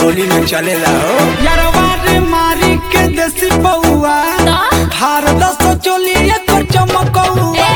होली में चलेला हो यारवा रे मारी के देसी बउआ हार दस चोली एकर चमकौआ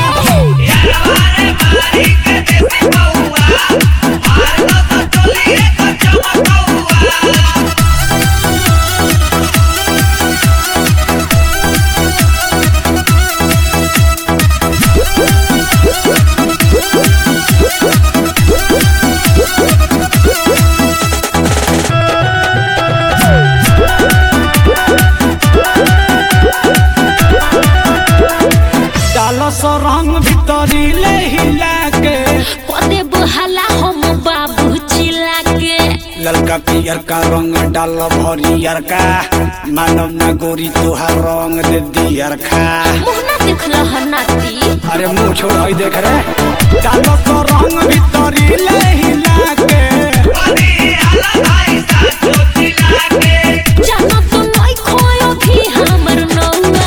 डालो सो रंग भीतरी ले हिला के पदे बहाला हम बाबू चिल्ला के ललका पियर का रंग डाल भरियर का मानव ना गोरी तुहार रंग दे दियर खा मुहना देखल हनाती अरे मुंह छोड़ हई देख रे डालो सो रंग भीतरी ले हिला के जाना तो नहीं खोयो भी हमर नौआ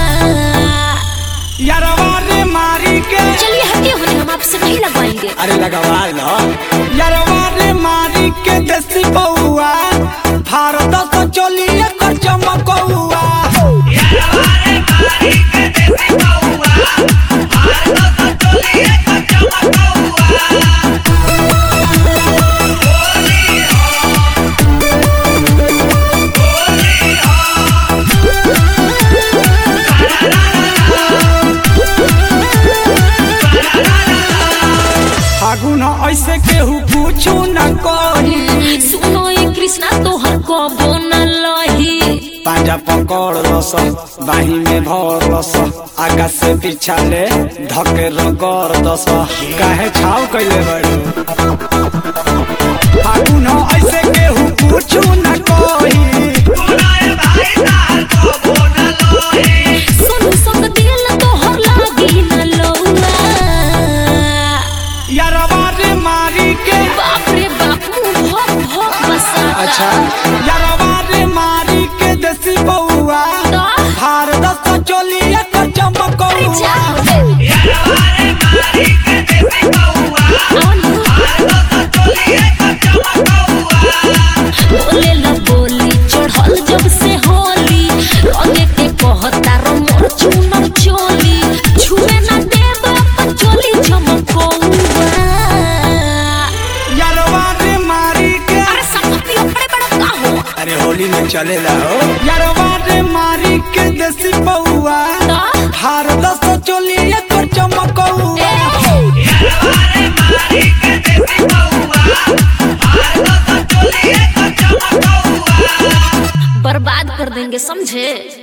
यारवा रे मारी के चलिए हटिए होने हम आपसे नहीं लगवाएंगे अरे लगवा लो यारवा रे मारी के देसी बउआ हार दस चोली एकर चमकौआ फागुन ऐसे केहू पूछू न कही सुनो ये कृष्णा तोहर कबो न लही पांजा पकड़ लस बाही में भर लस आगा से पीछा ले धके रगड़ दस काहे छाव कैले बड़ू फागुन ऐसे केहू पूछू न कही सुन सब दिल तोहर लागी न लौआ यारवा रे मारी के बाप रे बाप मुंह भोक भोक बसा अच्छा यारवा रे मारी के देसी बउआ तो हार दस चोली एकर चमकौआ बोले ला बोली चढ़ल जब से होली रंगे के कहता रो मोर चुनर चोली छुए ना देब अपन चोली चमकौआ यारवा रे मारी के अरे संपत्ति अपने बड़ा का हो अरे होली में चलेला हो यारवा रे मारी के देसी बउआ तो हार दस चोली एकर चमकौआ बर्बाद कर देंगे समझे